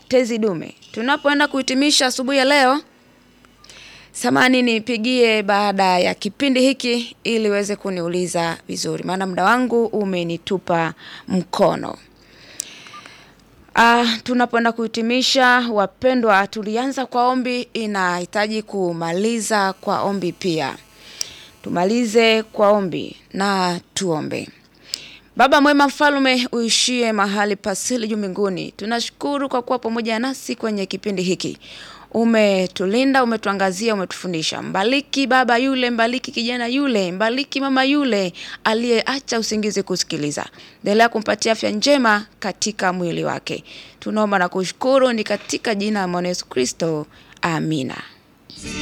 tezi dume. Tunapoenda kuhitimisha asubuhi ya leo, samani nipigie baada ya kipindi hiki ili uweze kuniuliza vizuri, maana muda wangu umenitupa mkono. Ah, tunapoenda kuhitimisha wapendwa, tulianza kwa ombi, inahitaji kumaliza kwa ombi pia. Tumalize kwa ombi na tuombe. Baba mwema, mfalme uishie mahali pasili juu mbinguni, tunashukuru kwa kuwa pamoja nasi kwenye kipindi hiki. Umetulinda, umetuangazia, umetufundisha. Mbariki baba yule, mbariki kijana yule, mbariki mama yule aliyeacha usingizi kusikiliza. Endelea kumpatia afya njema katika mwili wake. Tunaomba na kushukuru ni katika jina la Yesu Kristo, amina.